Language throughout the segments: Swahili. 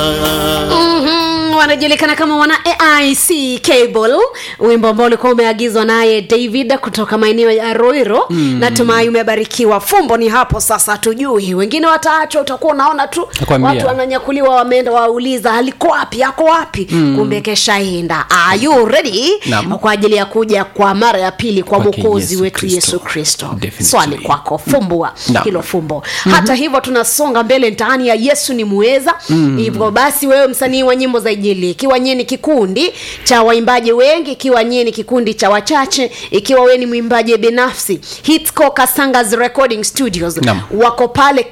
Mhm, wanajulikana kama wana aic cable wimbo ambao ulikuwa umeagizwa naye david kutoka maeneo ya roiro mm. natumai umebarikiwa fumbo ni hapo sasa tujui wengine wataachwa utakuwa unaona tu Nakwambia. watu wananyakuliwa wameenda wauliza aliko wapi ako wapi mm. kumbe keshaenda are you ready Naam. kwa ajili ya kuja kwa mara ya pili kwa Kwake mwokozi Yesu wetu Kristo. yesu kristo Definitely. swali kwako fumbua Naam. hilo fumbo mm-hmm. hata hivyo tunasonga mbele ndani ya yesu ni muweza mm. hivyo basi wewe msanii wa nyimbo za ijili ikiwa nyie ni kikundi cha waimbaji wengi ikiwa nyie ni kikundi cha wachache ikiwa wewe ni mwimbaji binafsi hitco kasangas recording studios Naam. wako pale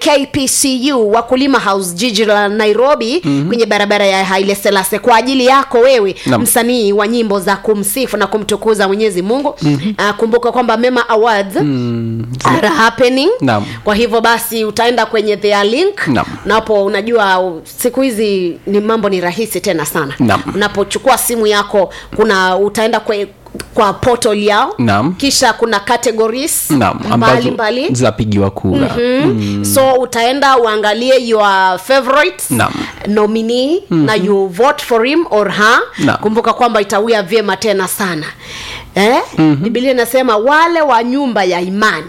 kpcu wakulima house jiji la nairobi mm-hmm. kwenye barabara ya haile selase kwa ajili yako wewe Naam. msanii wa nyimbo za kumsifu na kumtukuza mwenyezi mungu mm-hmm. uh, kumbuka kwamba mema awards mm, are happening Naam. kwa hivyo basi utaenda kwenye their link Naam. napo unajua u- siku hizi ni mambo ni rahisi tena sana Naam. unapochukua simu yako kuna utaenda kwe, kwa portal yao Naam. kisha kuna categories naam ambazo mbali mbali zinapigiwa kura mm. so utaenda uangalie your favorite Naam. nominee mm-hmm. na you vote for him or her Naam. kumbuka kwamba itawia vyema tena sana eh? mm-hmm. bibilia inasema wale wa nyumba ya imani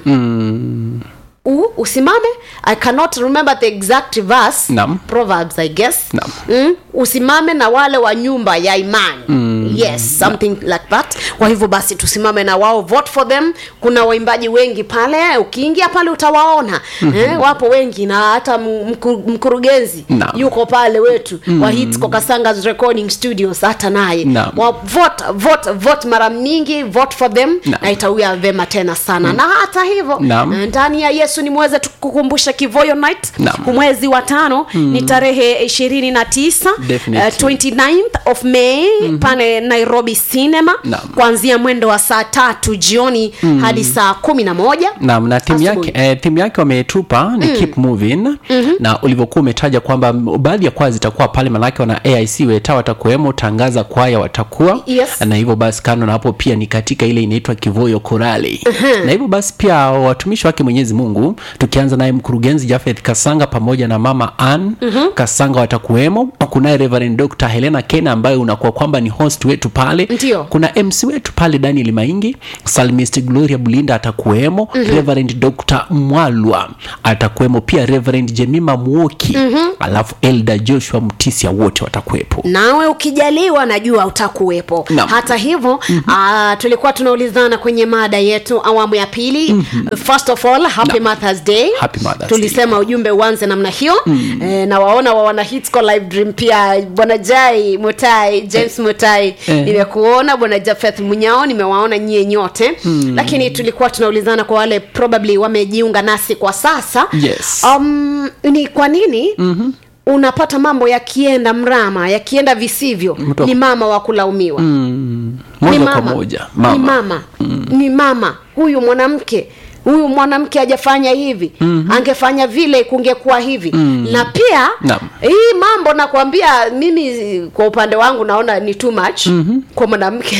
mm. U, usimame i cannot remember the exact verse Naam. proverbs i guess Naam. mm, usimame na wale wa nyumba ya imani mm. yes something like that kwa hivyo basi tusimame na wao vote for them kuna waimbaji wengi pale ukiingia pale utawaona mm-hmm. eh, wapo wengi na hata mku, mkurugenzi Naam. yuko pale wetu mm. wa hits kasangas recording studios hata naye Naam. wa vote vote vote mara mingi vote for them Naam. na itawia vema tena sana mm. na hata hivyo Naam. eh, ndani ya yesu ni mweze tukukumbusha kivoyo night Naam. mwezi wa tano mm. ni tarehe ishirini na tisa Definitely. 29th of may mm-hmm. pale nairobi cinema Naam. kuanzia mwendo wa saa tatu jioni mm. hadi saa kumi na moja naam na timu yake Asubuhi. eh, timu yake wametupa ni mm. keep moving mm-hmm. na ulivyokuwa umetaja kwamba m- baadhi ya kwaya zitakuwa pale manake wana aic weta watakuwemo tangaza kwaya watakuwa Yes. na hivyo basi kando na hapo pia ni katika ile inaitwa kivoyo korali uh-huh. na hivyo basi pia watumishi wake mwenyezi mungu tukianza naye mkurugenzi jafeth kasanga pamoja na mama an uh-huh. kasanga watakuwemo kunaye reverend dr helena kena ambaye unakuwa kwamba ni host wetu pale Ndio. kuna mc wetu pale daniel maingi salmist gloria bulinda atakuwemo mm-hmm. reverend dr mwalwa atakuwemo pia reverend jemima muoki mm-hmm. alafu elda joshua mtisia wote watakuwepo nawe ukijaliwa najua utakuwepo Naam. hata hivyo mm-hmm. uh, tulikuwa tunaulizana kwenye mada yetu awamu ya pili mm-hmm. first of all happy Naam. mothers day Happy Mother's tulisema ujumbe uanze namna hiyo mm. e, na waona wa wana hitsco live dream pia bwana jai mutai james mutai Eh. nimekuona bwana jafeth munyao nimewaona nyie nyote mm. lakini tulikuwa tunaulizana kwa wale probably wamejiunga nasi kwa sasa Yes. um, ni kwa nini mm-hmm unapata mambo yakienda mrama yakienda visivyo Mtu- ni mama wa kulaumiwa mm. ni moja kwa mama moja ni mama mm. ni mama huyu mwanamke huyu mwanamke hajafanya hivi mm-hmm. angefanya vile kungekuwa hivi mm. na pia Naam. hii mambo nakwambia mimi kwa upande wangu naona ni too much mm-hmm. kwa mwanamke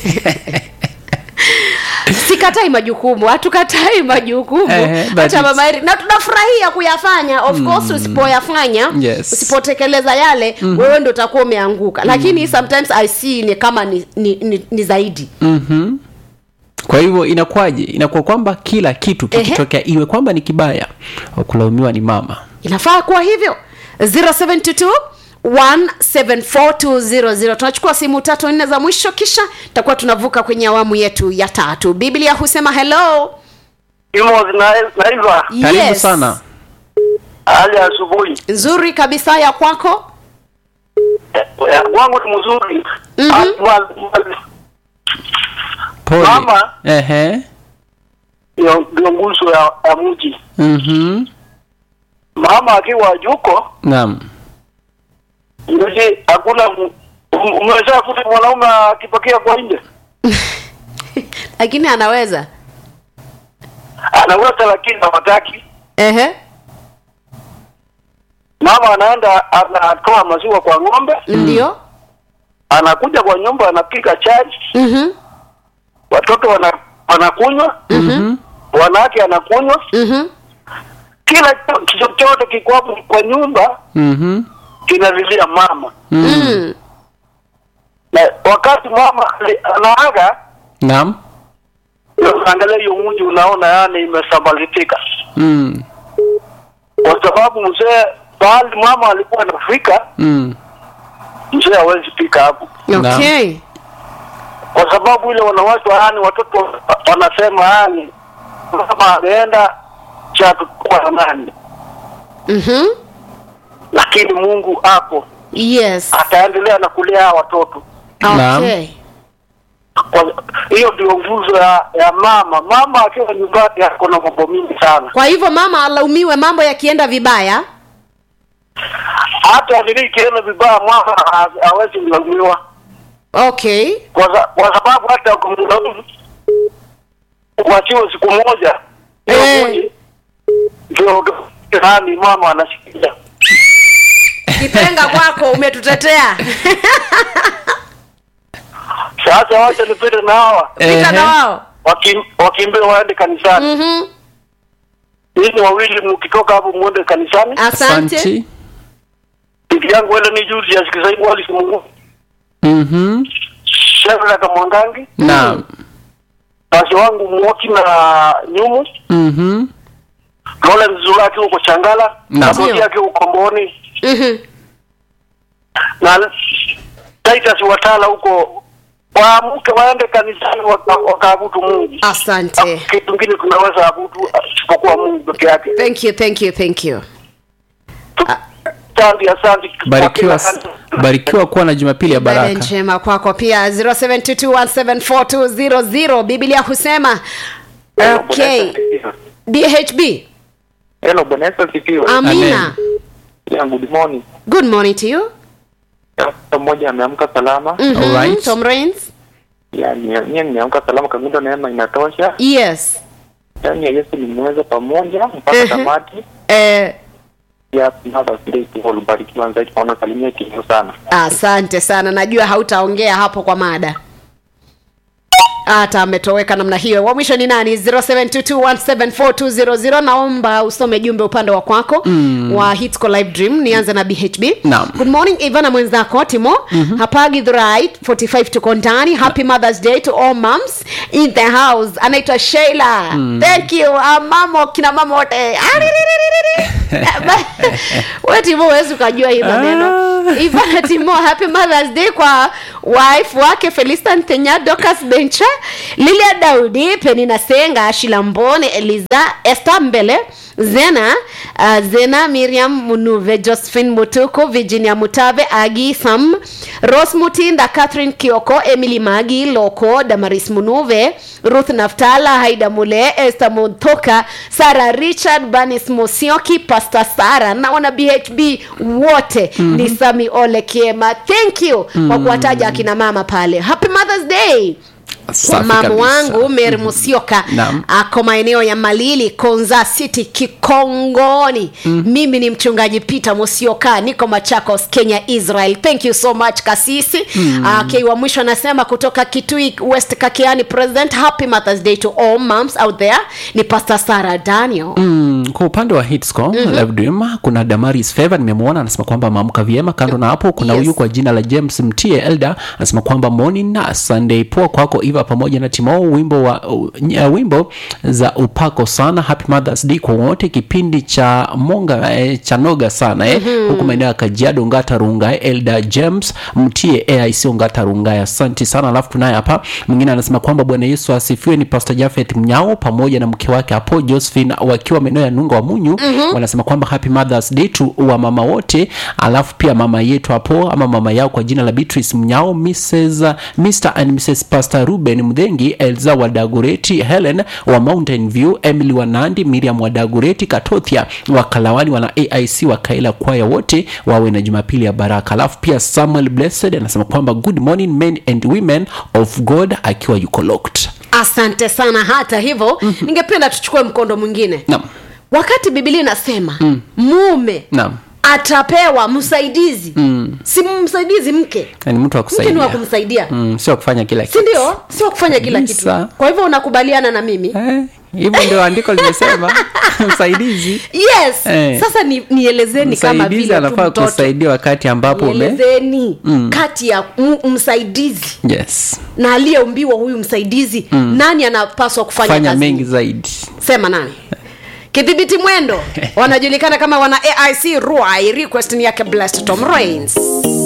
sikatai majukumu hatukatai majukumu Eh, but hata it's- mama Eri- na tunafurahia kuyafanya of course usipoyafanya Yes. usipotekeleza yale mm-hmm. wewe ndo utakuwa umeanguka lakini sometimes i see ni kama ni, ni, ni, ni zaidi mm-hmm. kwa hivyo inakuwaje inakuwa kwamba kila kitu Ehe. kikitokea iwe kwamba ni kibaya wakulaumiwa ni mama inafaa kuwa hivyo 072 1742000 tunachukua simu tatu nne za mwisho kisha tutakuwa tunavuka kwenye awamu yetu ya tatu biblia husema hello Imo zina- naiva karibu sana hali ya asubuhi nzuri kabisa ya kwako Eh, ya kwangu ni mzuri Mhm. Ah, ma- pole Mama. Ehe. ndio ndio nguzo ya, ya mji Mhm. mama akiwa juko naam yuji hakuna m- um- umeweza kuta mwanaume akipokea kwa nje lakini anaweza anaweza lakini hawataki Ehe. mama anaenda anatoa maziwa kwa ng'ombe ndio anakuja kwa nyumba anapika chai Mhm. watoto wana, wanakunywa Mhm. wanawake anakunywa Mhm. kila cho- chochote kiko hapo kwa nyumba Mhm. kinalilia mama mm. na wakati mama ali- anaaga naam unaangalia hiyo mji unaona yani imesambalitika mm. kwa sababu mzee pahali mama alikuwa anafika Mm. mzee hawezi fika hapo okay kwa sababu ile wanawake yani watoto wa- wanasema yani mama ameenda cha tutakuwa na nani mm-hmm. lakini mungu hapo yes ataendelea na kulea hawa watoto Naam. okay Kwa- hiyo ndio nguzo ya, ya mama mama akiwa nyumbani ako na mambo mingi sana kwa hivyo mama alaumiwe mambo yakienda vibaya hata nili ikienda vibaya mama ha- hawezi kulaumiwa okay kwa sa- kwa sababu hata kumlaumu kuachiwa siku moja hiyo Eh. moja, ndio nani mama anasikia kipenga kwako umetutetea sasa wacha nipite na hawa pita Ehe. na wao wakim- wakimbie waende kanisani Mhm. nyinyi wawili mkitoka hapo muende kanisani asante Asante. bibi yangu wele ni juzi yasikizaibu walisimungu Mhm. shevraka mwangangi Naam. basi wangu mwoki na nyumu Mhm. lole mzula akiwa uko changala Naam. Katoti akiwa uko mboni Mhm. na Titus watala huko waamke waende kanisani waka- wakaabudu Mungu. asante Kitu kingine tunaweza abudu isipokuwa Mungu peke yake. thank you thank you thank you Asante, asante. Barikiwa, barikiwa kuwa na Jumapili ya Ibada baraka. njema kwako pia 0722174200 biblia husema okay bhb Hello, Bwana Yesu asifiwe. amina Yeah, good morning. good morning to you Mtu mmoja ameamka salama. Mhm. Alright. tom rains Yani yeye nimeamka salama kabisa, neema inatosha. yes Yani Yesu nimeweza pamoja mpaka Mhm. tamati. eh, Ya Mother's Day kwa ubarikiwa zaidi kwa salimia kitu sana. asante sana najua hautaongea hapo kwa mada hata ametoweka namna hiyo wa mwisho ni nani 0722174200 naomba usome jumbe upande wa kwako mm. wa hitsco live dream nianze na bhb Naam. good morning ivana mwenzako timo mm-hmm. hapagi the right 45 tuko ndani happy mothers day to all moms in the house anaitwa sheila mm. thank you uh, mamo kina mama wote Ariririri. we timo huwezi ukajua hii maneno ivana timo happy mothers day kwa wife wake felistan tenya docas bencha lilia daudi penina senga shilambone eliza esta mbele zena uh, zena miriam munuve josephine mutuku virginia mutave agi sam ros mutinda catherine kioko emily magi loko damaris munuve ruth naftala haida mule esther muthoka sara richard banis mosioki pastor sara na wana bhb wote mm-hmm. ni sami ole kiema thank you mm-hmm. kwa kuwataja akina mama pale happy mothers day Safi mama kabisa. wangu mary musioka Naam. ako maeneo ya malili konza city kikongoni mm. mimi ni mchungaji peter musioka niko machakos kenya israel thank you so much kasisi mm. okay, wa mwisho anasema kutoka kitui west kakiani president happy mothers day to all moms out there ni pastor sarah daniel Mm, kwa upande wa hitsco mm-hmm. live dream kuna damaris favor nimemwona anasema kwamba ameamka vyema kando na hapo kuna Yes. huyu kwa jina la james mtie elda anasema kwamba morning na sunday poa kwako iva pamoja na timo wimbo wa uh, wimbo za upako sana happy mothers day kwa wote kipindi cha monga eh, cha noga sana eh, mm-hmm. huku maeneo ya kajiado ngata runga eh, elda james mtie aic ngata runga asante sana alafu tunaye hapa mwingine anasema kwamba bwana yesu asifiwe ni pastor jafet mnyao pamoja na mke wake hapo josephine wakiwa maeneo ya nunga wa munyu mm-hmm. wanasema kwamba happy mothers day to wa mama wote alafu pia mama yetu hapo ama mama yao kwa jina la beatrice mnyao mrs mr and mrs pastor ruben mdhengi elza wadagureti helen wa mountain view emily wanandi miriam wadagureti katothia wakalawani wana aic wakaila kwaya wote wawe na jumapili ya baraka alafu pia samuel blessed anasema kwamba good morning men and women of god akiwa yuko locked asante sana hata hivyo mm-hmm. ningependa tuchukue mkondo mwingine Naam. wakati bibilia inasema mm. mume Naam. atapewa msaidizi Mm. si msaidizi mke Na ni mtu wa mke ni wa kusaidia kumsaidia mm, sio kufanya kila si kitu ndio sio kufanya kila kitu Kabisa. kwa hivyo unakubaliana na mimi Eh, hivyo ndio andiko limesema msaidizi yes Eh. sasa ni, nielezeni kama msaidizi vile tu anafaa mtoto kusaidia wakati ambapo ume nielezeni kati ya m- msaidizi yes na aliyeumbiwa huyu msaidizi nani anapaswa kufanya fanya kazi mengi zaidi sema nani kidhibiti mwendo wanajulikana kama wana aic ruai request ni yake blessed tom rains